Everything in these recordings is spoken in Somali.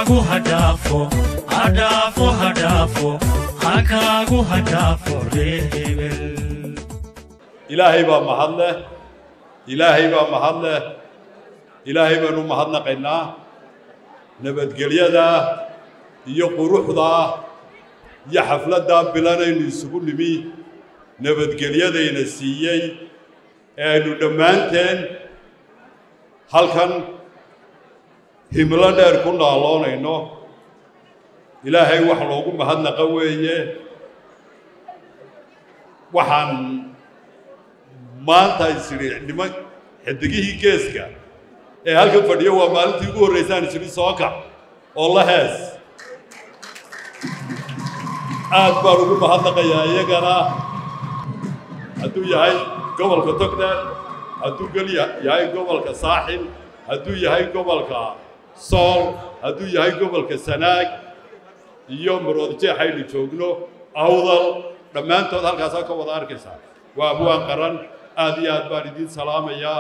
hakaagu hadhaafo hadhaafo hadhaafo hakaagu hadhaafo reer hebel ilaahay baa mahad leh ilaahay baa mahad leh ilaahay baanu mahadnaqaynaa nabadgelyadaa iyo quruxdaa iyo xafladdaa bilanaynu isugu nimi nabadgelyadayna siiyey ee aynu dhammaanteen halkan himlo dheer ku naaloonayno ilaahay wax loogu mahadnaqa weeye waxaan maanta isidhi niman xidigihii geeska ee halkan fadhiyo waa maalintii ugu horraysaan isidhi soo kac oo la hees aad baan ugu mahadnaqayaa iyagana hadduu yahay gobolka togdheer hadduu gel yahay gobolka saaxil hadduu yahay gobolka sool hadduu yahay gobolka sanaag iyo maroodjeex aynu joogno awdal dhammaantood halkaasaa ka wada arkaysaa waa abwaan qaran aad iyo aad baan idiin salaamayaa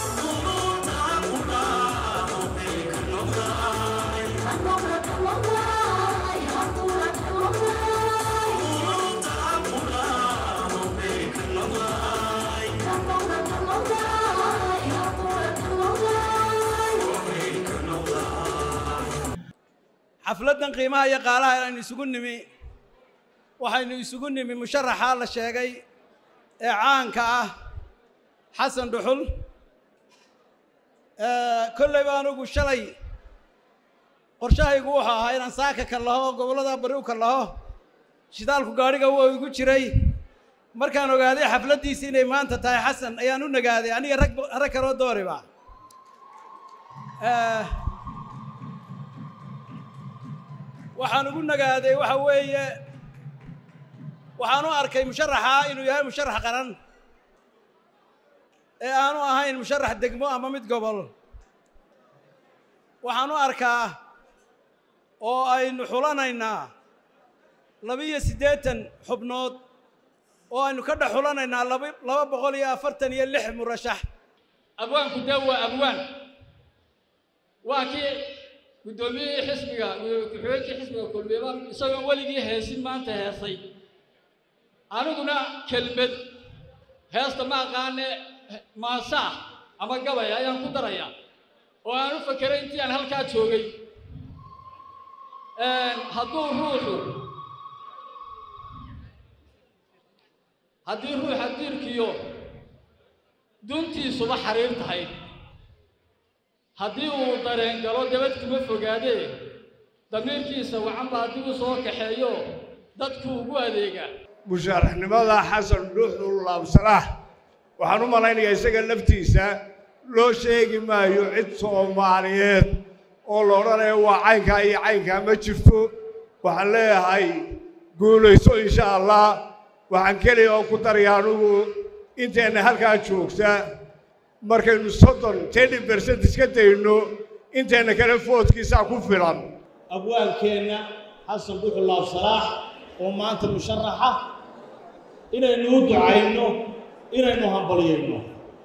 xafladdan qiimaha iyo qaalaha aynu isugu nimi waxaynu isugu nimi musharaxaa la sheegay ee caanka ah xasan dhuxul kollayba anugu shalay qorshahaygu wuxuu ahaa inaan saaka ka laho oo gobollada bari u ka laho shidaalku gaadhiga waa igu jiray markaan ogaaday xafladdiisi inay maanta tahay xasan ayaan u nagaaday aniga rag rag kaloo dooriba waxaan ugu nagaaday waxa weeye waxaan u arkay musharaxa inuu yahay musharax qaran ee aanu ahayn musharax degmo ama mid gobol waxaan u arkaa oo aynu xulanaynaa laba-iyo siddeetan xubnood oo aynu ka dhex xulanaynaa laba laba boqol iyo afartan iyo lix murashax abwaanku dee waa abwaan waa kii guddoomiyihii xisbiga ku-xigeenkii xisbiga kulmiba isagoon weligii heesin maanta heesay aniguna kelmed heesta ma aqaane maasaa ama gabay ayaan ku darayaa oo aan u fakeray intii aan halkaa joogay hadduu ruuxu haddii ruuxa diirkiyo duntiisuba xariir tahay haddii uu dareen galo dabad kuma fogaadee damiirkiisa wacanba haddii uu soo kaxeeyo dadku ugu adeegaa musharaxnimada xasan dhuxul laabsalax waxaan u malaynayaa isaga laftiisa loo sheegi maayo cid soomaaliyeed oo la odhanayo waa caynkaa iyo caynkaa ma jirto waxaan leeyahay guulayso insha allah waxaan keliya oo ku daraya anugu inteenna halkaa joogta markaynu soddon teni bersent iska dayno inteenna kale foodkiisaa ku filan abwaankeenna xasan dhuxul laabsalaax oo maanta musharaxa inaynu u ducayno inaynu hambalyayno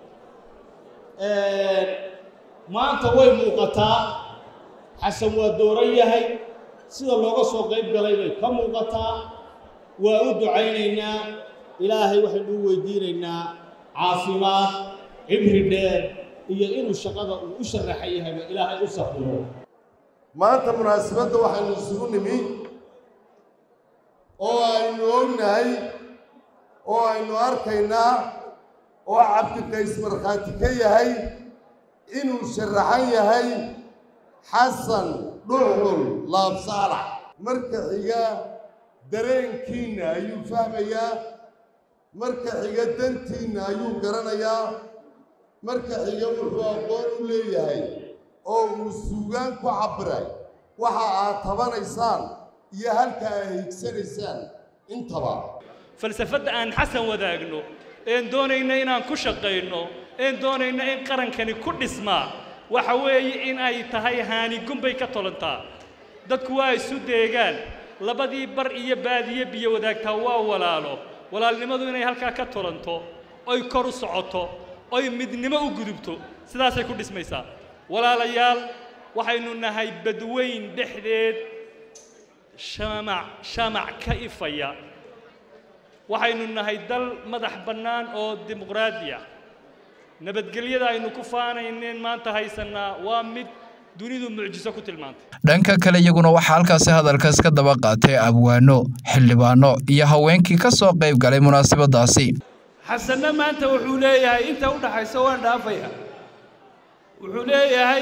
maanta way muuqataa xasan waa dooran yahay sida looga soo qayb galay bay ka muuqataa waa u ducaynaynaa ilaahay waxaynu u weydiinaynaa caafimaad cibri dheer iyo inuu shaqada uu u sharaxan yahayba ilaahay u safiro maanta munaasabadda waxaynu isugu nimi oo aynu ognahay oo aynu arkaynaa oo cabdiqays markhaati ka yahay inuu sharaxan yahay xasan dhuxul laabsaalax marka xiga dareenkiinna ayuu fahmayaa marka xiga dantiinna ayuu garanayaa marka xiga wuxuu aqoon u leeyahay oo uu suugaan ku cabbiray waxa aad tabanaysaan iyo halka aad higsanaysaan intaba falsafadda aan xasan wadaagno een doonayna inaan ku shaqayno een doonayna in qarankani ku dhismaa waxa weeye in ay tahay haanigun bay ka tolantaa dadku waa isu deegaan labadii bar iyo baadiye biyo wadaagtaa waa walaalo walaalnimadu inay halkaa ka tolanto oy kor u socoto oy midnimo u gudubto sidaasay ku dhismaysaa walaalayaal waxaynu nahay badweyn dhexdeed shamac shamac ka ifaya waxaynu nahay dal madax bannaan oo dimuqraadi ah nabadgelyada aynu ku faanayneen maanta haysannaa waa mid dunidu mucjiso ku tilmaantay dhanka kale iyaguna waxaa halkaasi hadalkaas ka daba qaatay abwaano xildhibaano iyo haweenkii ka soo qayb galay munaasabadaasi xasanna maanta wuxuu leeyahay inta u dhaxaysa waan dhaafaya wuxuu leeyahay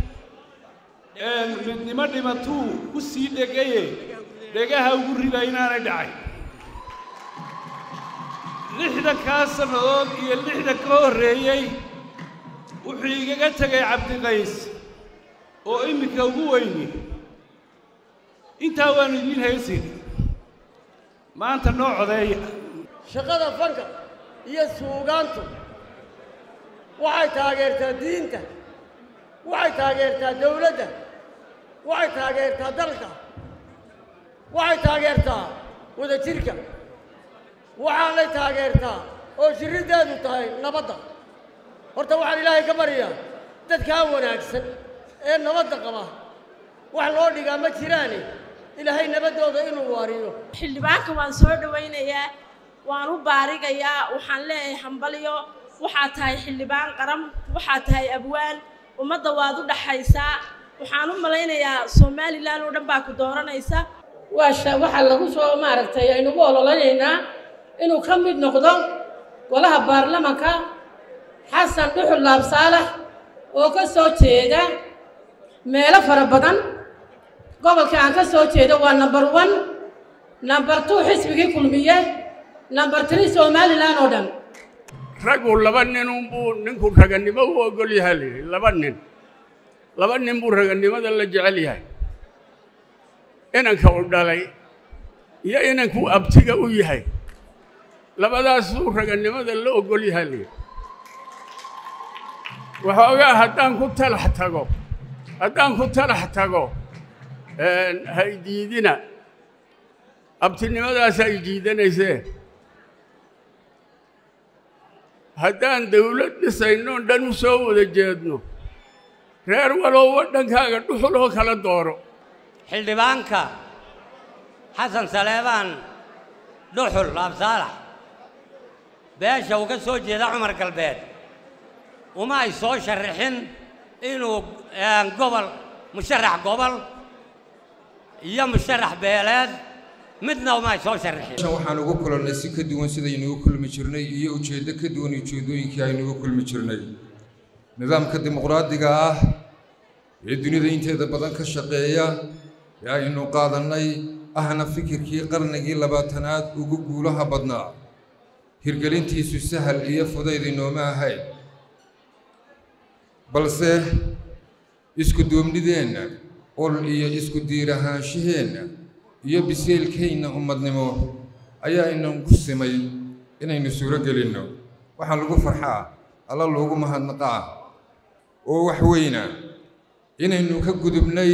midnimo dhimatuu ku sii dhegaye dhegaha ugu rida inaanay dhacay lixdankaa sannadood iyo lixdan ka horreeyey wuxuu igaga tegay cabdiqays oo iminka ugu weyni intaa waannu idiin haysin maanta noo codeeya shaqada fanka iyo suugaantu waxay taageertaa diinta waxay taageertaa dawladda waxay taageertaa dalka waxay taageertaa wadajirka waxaanay taageertaa oo jirriddeedu tahay nabadda horta waxaan ilaahay ka baryaa dadkaa wanaagsan ee nabadda qaba wax loo dhigaa ma jiraane ilaahay nabaddooda inuu waariyo xildhibaanka waan soo dhowaynayaa waan u baarigayaa waxaan leeyahay hambalyo waxaad tahay xildhibaan qaran waxaad tahay abwaan ummadda waad u dhaxaysaa waxaan u malaynayaa somalilan oo dhan baa ku dooranaysa waxaa lagu soo maaragtay aynugu ololanaynaa inuu ka mid noqdo golaha baarlamanka xasan dhuxul laab saalax oo ka soo jeeda meelo fara badan gobolka aan ka soo jeedo waa number one number two xisbigii kulmiye number three somalilan oo dhan raggu laba nin unbuu ninku ragannimo u ogol yahay layidhi laba nin laba nin buu ragannimada la jecel yahay inanka u dhalay iyo inankuu abtiga u yahay labadaasuu ragannimada la ogol yahay layidhi waxoogaa haddaan ku talax tago haddaan ku talax tago haydiidina abtinimadaas ay jiidanaysee haddaan dawlad dhisaynoon dhan u soo wada jeedno reer walow waddankaaga dhuxul oo kala dooro xildhibaanka xasan saleebaan dhuxul laabsaalax beesha uu ka soo jeeda cumar galbeed uma ay soo sharaxin inuu gobol musharax gobol iyo musharax beeleed midna uma ay soo sharaxin waxaan ugu kulannay si ka duwan sidaynugu kulmi jirnay iyo ujeeddo ka duwan ujeeddooyinkii aynugu kulmi jirnay nidaamka dimuqraadiga ah ee dunida inteeda badan ka shaqeeya ee aynu qaadannay ahna fikirkii qarnigii labaatanaad ugu guulaha badnaa hirgelintiisu sahal iyo fudayd inooma ahayn balse isku duubnideenna ol iyo isku diirahaanshaheenna iyo biseelkeenna ummadnimo ayaa inagu simay inaynu suuro gelinno waxaa lagu farxaa alla loogu mahadnaqaa oo wax weyna inaynu ka gudubnay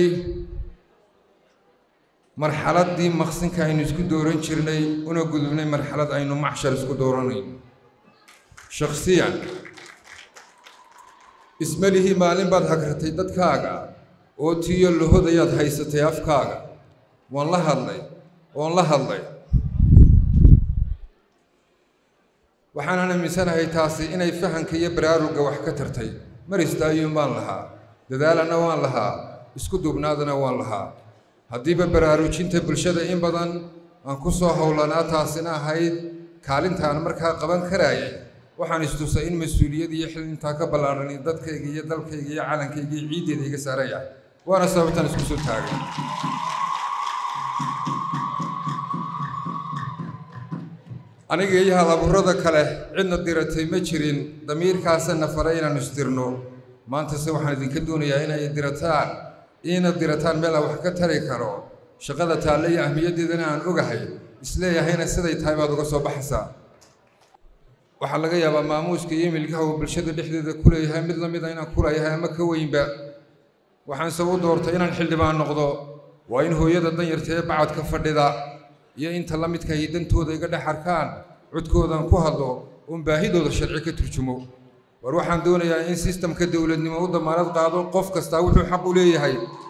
marxaladdii maqsinka aynu isku dooran jirnay una gudubnay marxalad aynu macshar isku dooranayn shakhsiyan ismalihii maalin baad hagratay dadkaaga oo tiyo lahodayaad haysatay afkaaga waan la hadlay oon la hadlay waxaanan aaminsanahay taasi inay fahanka iyo baraarugga wax ka tartay mar istaayuun baan lahaa dadaalana waan lahaa isku duubnaadana waan lahaa haddiiba baraarujinta bulshada in badan aan ku soo howlanaa taasina ahayd kaalintaan markaa qaban karaayay waxaan istusay in mas-uuliyad iyo xil intaa ka ballaarani dadkayga iyo dalkayga iyo calankayga iyo ciiddeeda iga saaran yahay waana sababtaan isku soo taagay aniga iyo halaburrada kale cidna diratay ma jirin damiirkaasana faray inaan isdirno maantase waxaan idinka doonayaa inay dirataan iina dirataan meel aan wax ka tari karo shaqada taalle iyo ahmiyaddeedana aan ogahay isleeyahayna siday tahay baad uga soo baxaysaa waxaa laga yaabaa maamuuska iyo milkaha uu bulshada dhexdeeda ku leeyahay mid la mid a inaan kulayahay ama ka weynba waxaanse u doortay inaan xildhibaan noqdo waa in hooyada danyarta ee bacadka fadhida iyo inta la midka ay dantooda iga dhex arkaan codkoodaan ku hadlo oon baahidooda sharci ka turjumo war waxaan doonayaa in sistamka dowladnimo u damaanad qaado qof kastaa wuxuu xaq u leeyahay